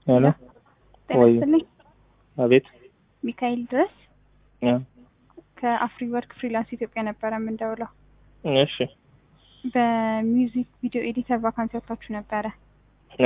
ሄሎ ጤና ወይ ይስጥልኝ። አቤት ሚካኤል ድረስ ያ ከአፍሪ ወርክ ፍሪላንስ ኢትዮጵያ ነበረ የምንደውለው። እሺ በሚውዚክ ቪዲዮ ኤዲተር ቫካንሲ ወጥታችሁ ነበረ። ያ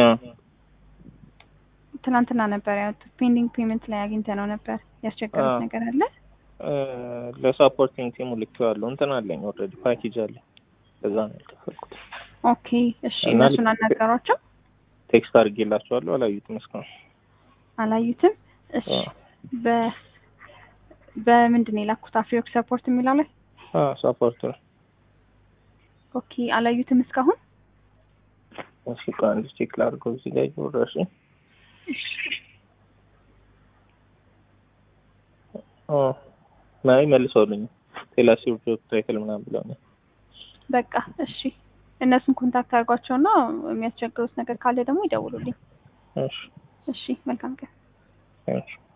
ትናንትና ነበር ያወጡት። ፔንዲንግ ፔመንት ላይ አግኝተ ነው ነበር። ያስቸገሩት አዎ። ነገር አለ? እ፣ ለሳፖርቲንግ ቲሙ ልኬዋለሁ። እንትን አለኝ ኦልሬዲ ፓኬጅ አለኝ። በዛ ነው ያልከፈልኩት። ኦኬ እሺ። እና እነሱን ልክ- አናገሯቸው? ቴክስት አድርጌላቸዋለሁ። አላዩትም እስካሁን። አላዩትም? እሺ አዎ። በ በምንድን ነው የላኩት? አፍሪወርክ ሰፖርት የሚለው ላይ አዎ ሳፖርት ነው። ኦኬ። አላዩትም እስካሁን? እሺ ቆይ አንድ ቼክ ላድርገው እዚህ ላይ ወራሽ ኦ ናይ መልሰውልኝ ቴላሲው ጆብ ታይትል ምናምን ብለውኛል። በቃ እሺ። እነሱን ኮንታክት አድርጓቸውና የሚያስቸግሩት ነገር ካለ ደግሞ ይደውሉልኝ። እሺ እሺ መልካም ቀን። እሺ